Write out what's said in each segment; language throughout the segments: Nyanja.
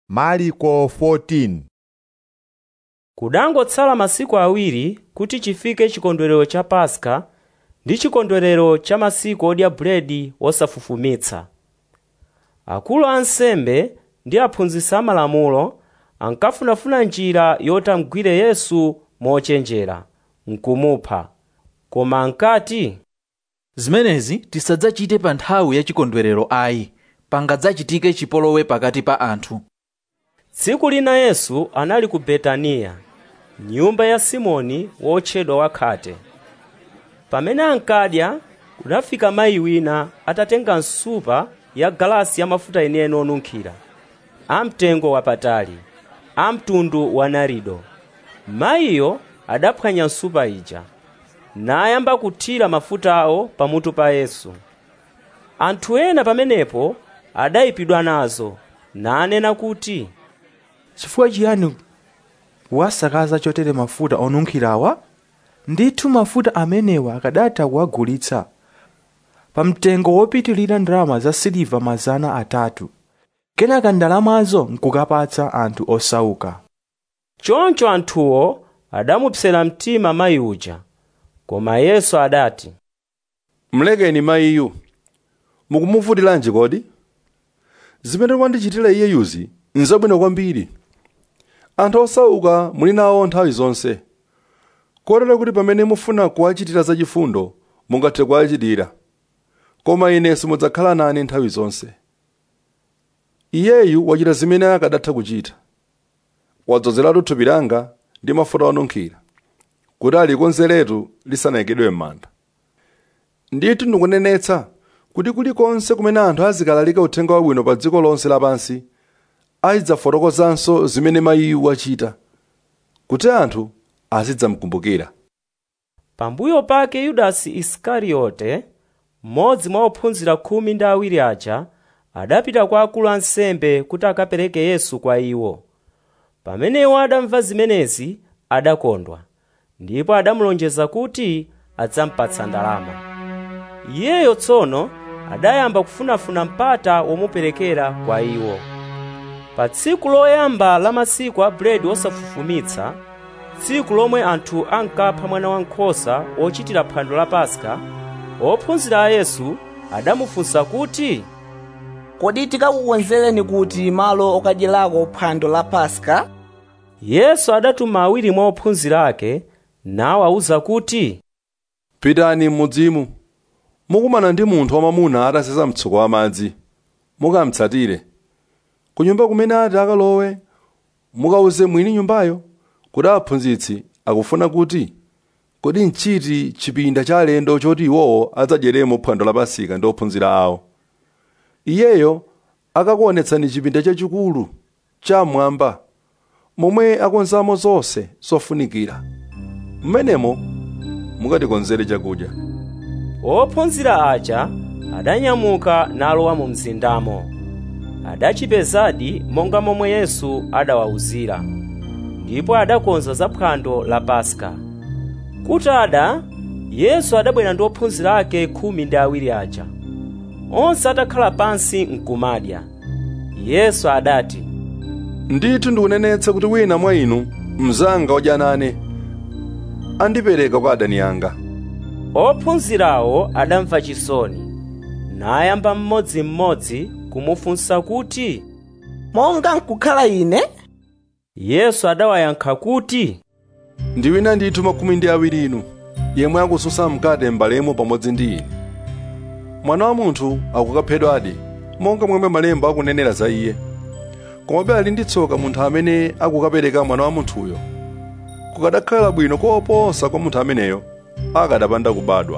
Marko 14 kudangotsala masiku awiri kuti chifike chikondwerero cha paska ndi chikondwerero cha masiku odya buledi wosafufumitsa akulu a ansembe ndi aphunzitsi amalamulo ankafunafuna njira yoti amugwire yesu mochenjera nkumupha koma ankati zimenezi tisadzachite pa nthawi ya chikondwerero ayi pangadzachitike chipolowe pakati pa anthu tsiku lina yesu anali ku betaniya nyumba ya simoni wotchedwa wakhate pamene ankadya kunafika mayi wina atatenga nsupa ya galasi ya mafuta enieni onunkhira amtengo wapatali amtundu wa narido mayiyo adaphwanya nsupa ija nayamba kuthira mafutawo pamutu pa yesu anthu ena pamenepo adayipidwa nazo nanena kuti chifukwa chiyani wasakaza chotere mafuta onunkhirawa ndithu mafuta amenewa akadatha kuwagulitsa pa mtengo wopitilira ndalama za siliva mazana atatu kenaka ndalamazo nkukapatsa anthu osauka choncho anthuwo adamupsera mtima mayi uja koma yesu adati mlekeni mayiyu mukumuvutilanji kodi zimene mwandichitira iye yuzi nzabwino kwambiri anthu osauka muli nawo nthawi zonse kotero kuti pamene mufuna kuwachitira zachifundo mungathe kuwachitira koma ine simudzakhala nane nthawi zonse iyeyu wachita zimene akadatha kuchita wadzozeratu thupi langa ndi mafuta onunkhira kuti alikonzeretu lisanayikidwe m'manda ndithu ndikunenetsa kuti kulikonse kumene anthu azikalalika uthenga wabwino pa dziko lonse lapansi azidzafotokozanso zimene mayiyu wachita kuti anthu azidzamkumbukira pambuyo pake yudasi isikariyote mmodzi mwa ophunzira khumi ndi awiri aja adapita kwa akulu ansembe kuti akapereke yesu kwa iwo pamene iwo adamva zimenezi adakondwa ndipo adamulonjeza kuti adzampatsa ndalama iyeyo tsono adayamba kufunafuna mpata womuperekera kwa iwo pa tsiku loyamba la masiku a buledi wosafufumitsa tsiku lomwe anthu ankapha mwana wankhosa wochitira phwando la paska ophunzira a yesu adamufunsa kuti kodi tikakukonzereni kuti malo okadyerako phwando la paska yesu adatuma awiri mwa ophunzira ake nawawuza kuti pitani m'mudzimu mukumana ndi munthu wamamuna atasesa mtsuko wa madzi mukamtsatire ku nyumba kumene ati akalowe mukawuze mwini nyumbayo kuti aphunzitsi akufuna kuti kodi nchiti chipinda cha alendo choti iwowo adzadyeremo phwando la pasika ndi ophunzira awo iyeyo akakuonetsani chipinda chachikulu chamwamba momwe akonzamo zonse zofunikira mmenemo mukatikonzere chakudya ophunzira aja adanyamuka nalowa mu mzindamo adachipezadi monga momwe yesu adawawuzira ndipo adakonza za phwando la paska kutada yesu adabwera ndi ophunzira ake khumi ndi awiri aja onse atakhala pansi nkumadya yesu adati ndithu ndikunenetsa kuti wina mwa inu mnzanga odya nane andipereka kwa adani anga ophunzirawo adamva chisoni nayamba mmodzimmodzi kumufunsa kuti monga nkukhala ine yesu adawayankha kuti ndi wina ndithu makumi ndi awiri inu yemwe akususa mkate m'balemo pamodzi ndi ine mwana wa munthu akukaphedwadi monga momwe malemba akunenera za iye komabe ali ndi tsoka munthu amene akukapereka mwana wa munthuyo kukadakhala bwino koposa kwa munthu ameneyo akadapanda kubadwa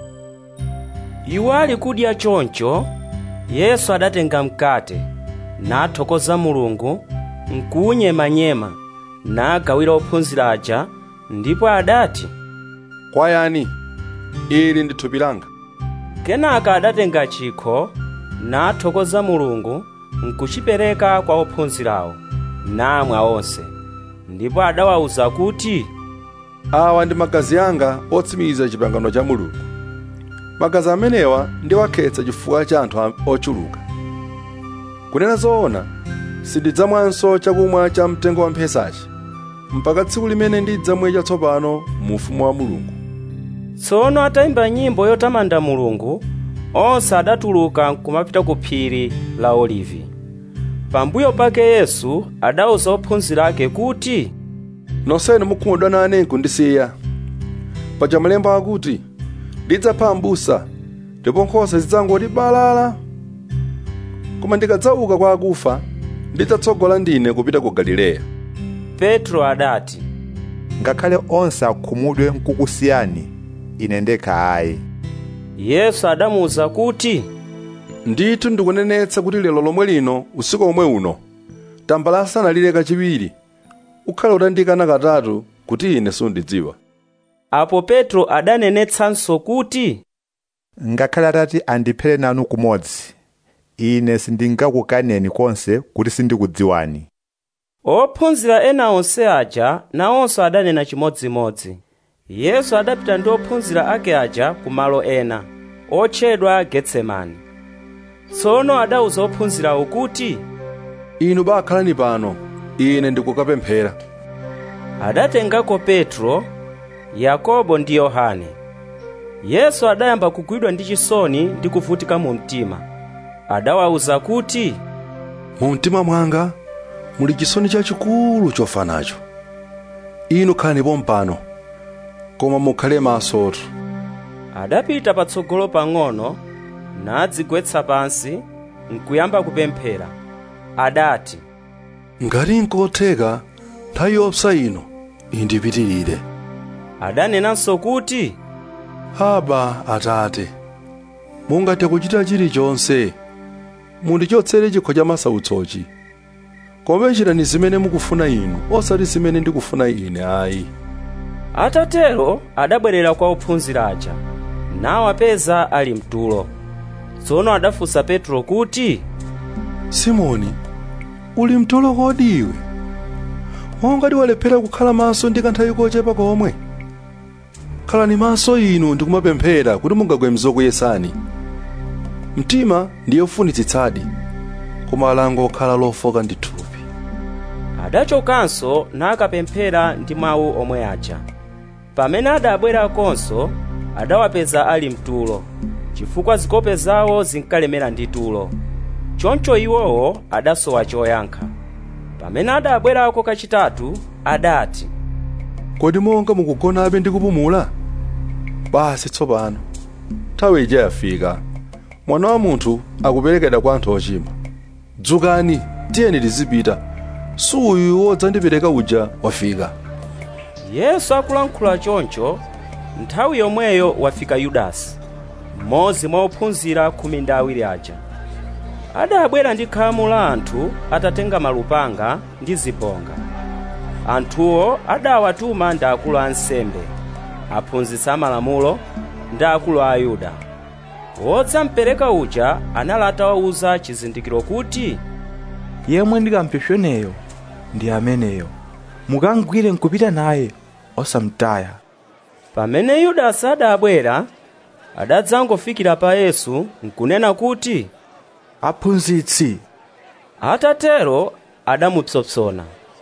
iwo ali kudya choncho yesu adatenga mkate nathokoza mulungu nkuwunyemanyema nagawira ophunzira aja ndipo adati kwayani ili ndi thupi langa kenaka adatenga chikho nathokoza mulungu nkuchipereka kwa ophunzirawo namwa onse ndipo adawawuza kuti awa ndi magazi anga otsimikiza chipangano cha mulungu magazi amenewa ndi wakhetsa chifukwa cha anthu ochuluka kunena zoona sindidzamwanso chakumwa cha mtengo wa mphesachi mpaka tsiku limene ndidzamwe chatsopano mu ufumu wa mulungu tsono atayimba nyimbo yotamanda mulungu onse adatuluka nkumapita ku phiri la olivi pambuyo pake yesu adawuza ophunzira ake kuti nonsenu mukhumudwa nane kundisiya paja malemba akuti ndidzapha m'busa ndipo nkhosa zidzangoti balala koma ndikadzauka kwa akufa ndidzatsogola ndine kupita ku galileya petro adati ngakhale onse akhumudwe nkukusiyani ine ndekha ayi yesu adamuwuza kuti ndithu ndikunenetsa kuti lero lomwe lino usiku omwe uno tambala asanalire kachiwiri ukhale utandikana katatu kuti ine sundidziwa apo petro adanenetsanso kuti ngakhale atati andiphere nanu kumodzi ine sindingakukaneni konse kuti sindikudziwani ophunzira ena onse aja nawonso adanena chimodzimodzi yesu adapita ndi ophunzira ake aja ku malo ena otchedwa getsemani tsono adawuza ophunzirawo kuti inu bakhalani pano ine ndikukapemphera adatengako petro yakobo ndi yohane yesu adayamba kugwidwa ndi chisoni ndi kuvutika mu mtima adawawuza kuti mu mtima mwanga muli chisoni chachikulu chofa nacho inu khalani pompano koma mukhale masotu adapita patsogolo pang'ono nadzigwetsa pansi nkuyamba kupemphera adati ngati nkotheka nthawi yopsa ino indipitirire adanenanso kuti aba atate mungathe kuchita chilichonse mundichotsere chikho cha masautsochi koma chitani zimene mukufuna inu osati zimene ndikufuna ine ayi atatero adabwerera kwa ophunzira aja nawapeza ali mtulo tsono adafunsa petro kuti simoni uli mtulo kodi iwe wongati walephera kukhala maso ndi kanthawi kochepa komwe khalani maso inu ndikumapemphera kuti mungagwe mzokuyesani mtima ndiye ufunitsitsadi koma alango okhala lofoka ndi thupi adachokanso nakapemphera ndi mawu omwe aja pamene adabwerakonso adawapeza ali mtulo chifukwa zikope zawo zinkalemera ndi tulo choncho iwowo adasowa choyankha pamene adabwerako kachitatu adati kodi monga mukugonabe ndi kupumula basi tsopano nthawi ija yafika mwana wa munthu akuperekedwa kwa anthu ochimwa dzukani tiyeni tizipita suyu wodzandipereka uja wafika yesu akulankhula choncho nthawi yomweyo wafika yudasi mmodzi mwa ophunzira khumi ndi awiri aja adabwera ndi khamu la anthu atatenga malupanga ndi zibonga anthuwo adawatuma ndi akulu a ansembe aphunzitsi amalamulo ndi akulu a ayuda wodzampereka uja anali atawawuza chizindikiro kuti yemwe ndikampsopsoneyo ndi ameneyo mukangwire nkupita naye osamtaya pamene yudasi adabwera adadzangofikira pa yesu nkunena kuti aphunzitsi atatero adamupsompsona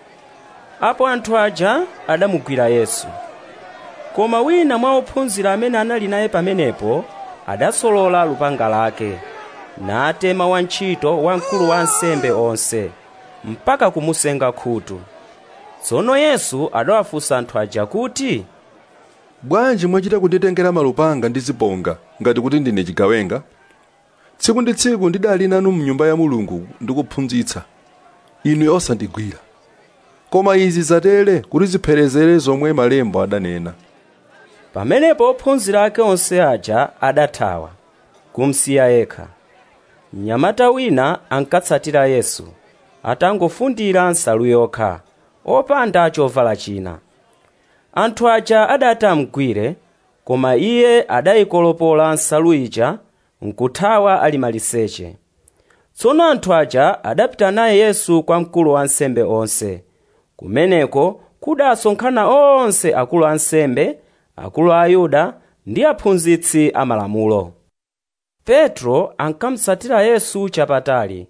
apo anthu aja adamugwira yesu koma wina mwa ophunzira amene anali naye pamenepo adasolola lupanga lake natema wantchito wa mkulu wa ansembe onse mpaka kumusenga khutu tsono yesu adawafunsa anthu aja kuti bwanji mwachita kunditengera malupanga ndi zibonga ngati kuti ndine chigawenga tsiku ndi tsiku ndidali nanu mnyumba ya mulungu ndikuphunzitsa inu osandigwira koma izi zatere kuti zipherezere zomwe malemba adanena pamenepo ophunzira ake onse aja adathawa kumsiya yekha mnyamata wina ankatsatira yesu atangofundira nsalu yokha opanda chovala china anthu aja adati amugwire koma iye adayikolopola nsalu ija nkuthawa ali maliseche tsono anthu aja adapita naye yesu kwa mkulu wa ansembe onse kumeneko kudasonkhana onse akulu a ansembe akulu a ayuda ndi aphunzitsi amalamulo petro ankamutsatira yesu chapatali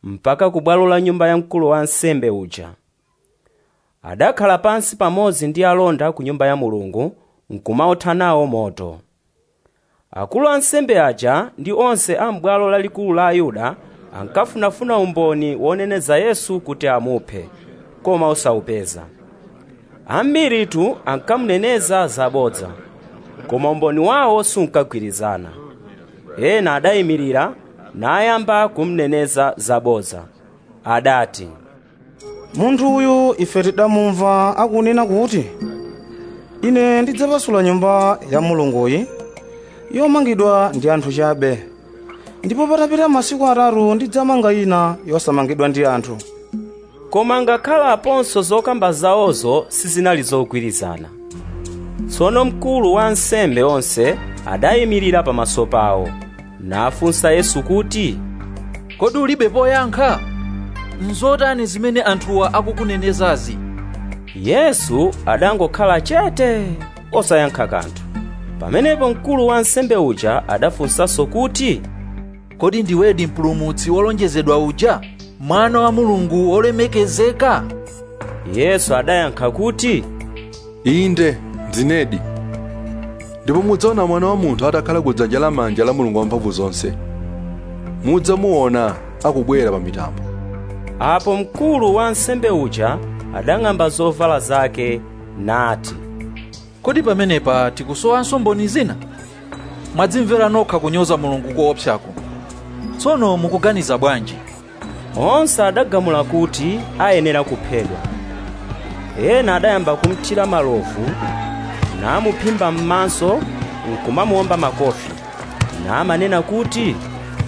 mpaka ku bwalo la nyumba ya mkulu wa ansembe uja adakhala pansi pamodzi ndi alonda ku nyumba ya mulungu nkumaotha nawo moto akulu ansembe aja ndi onse a m'bwalo lalikulu la ayuda ankafunafuna umboni woneneza yesu kuti amuphe koma osawupeza ambiritu ankamuneneza zabodza koma umboni wawo sunkagwirizana ena adayimirira nayamba kumneneza zabodza adati munthu uyu ife tidamumva akunena kuti ine ndidzapasula nyumba ya mulunguyi yomangidwa ndi anthu chabe ndipo patapita masiku atatu ndidzamanga ina yosamangidwa ndi anthu koma ngakhalaponso zokamba zawozo sizinali zogwirizana tsono mkulu wa ansembe onse adayimirira pamaso pawo nafunsa yesu kuti kodi ulibe poyankha nzotani zimene anthuwa akukunenezazi yesu adangokhala chete osayankha kanthu pamenepo mkulu wa ansembe uja adafunsanso kuti kodi ndiwedi mpulumutsi wolonjezedwa uja mwana wa mulungu wolemekezeka yesu adayankha kuti inde ndinedi ndipo mudzaona mwana wa munthu atakhala ku dzanja lamanja la mulungu wamphamvu zonse mudzamuona akubwera pa mitambo apo mkulu wa ansembe uja adang'amba zovala zake nati kodi pamenepa tikusowanso mboni zina mwadzimvera nokha kunyoza mulungu koopsako tsono mukuganiza bwanji onse adagamula kuti ayenera kuphedwa ena adayamba kumthira malovu namuphimba m'maso nkumamuwomba makofi namanena kuti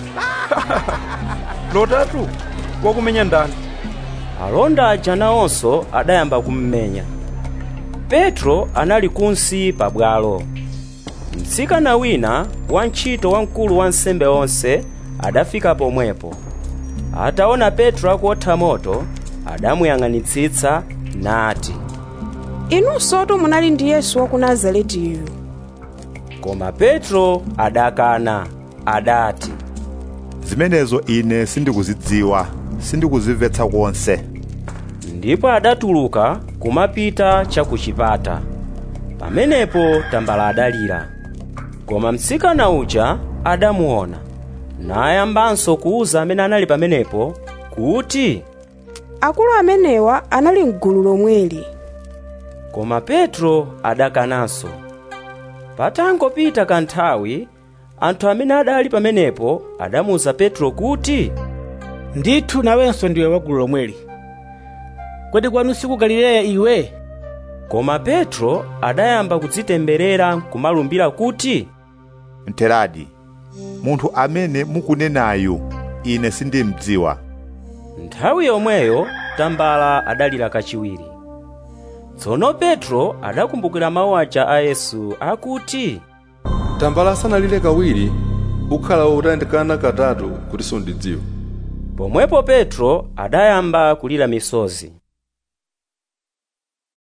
lotatu wakumenya ndani alonda aja nawonso adayamba kummenya petro anali kunsi pabwalo mtsikana wina wantchito wamkulu wa nsembe onse adafika pomwepo ataona petro akuotha moto adamuyang'anitsitsa nati inunsotu munali ndi yesu wa ku nazaretiyu koma petro adakana adati zimenezo ine sindikuzidziwa sindikuzimvetsa konse ndipo adatuluka kumapita cha ku chipata pamenepo tambala adalira koma mtsikana uja adamuona nayambanso kuwuza amene anali pamenepo kuti akulu amenewa anali mgulu lomweli koma petro adakananso patangopita kanthawi anthu amene adali pamenepo adamuwuza petro kuti ndithu nawenso ndiwe wa gulu lomweli kodi kwanu si ku galileya iwe koma petro adayamba kudzitemberera nkumalumbira kuti mteradi munthu amene mukunenayu ine sindimdziwa nthawi yomweyo tambala adalira kachiwiri tsono petro adakumbukira mawu aja a yesu akuti tambala asanalire kawiri ukhala utandikana katatu kuti sundidziwa pomwepo petro adayamba kulira misozi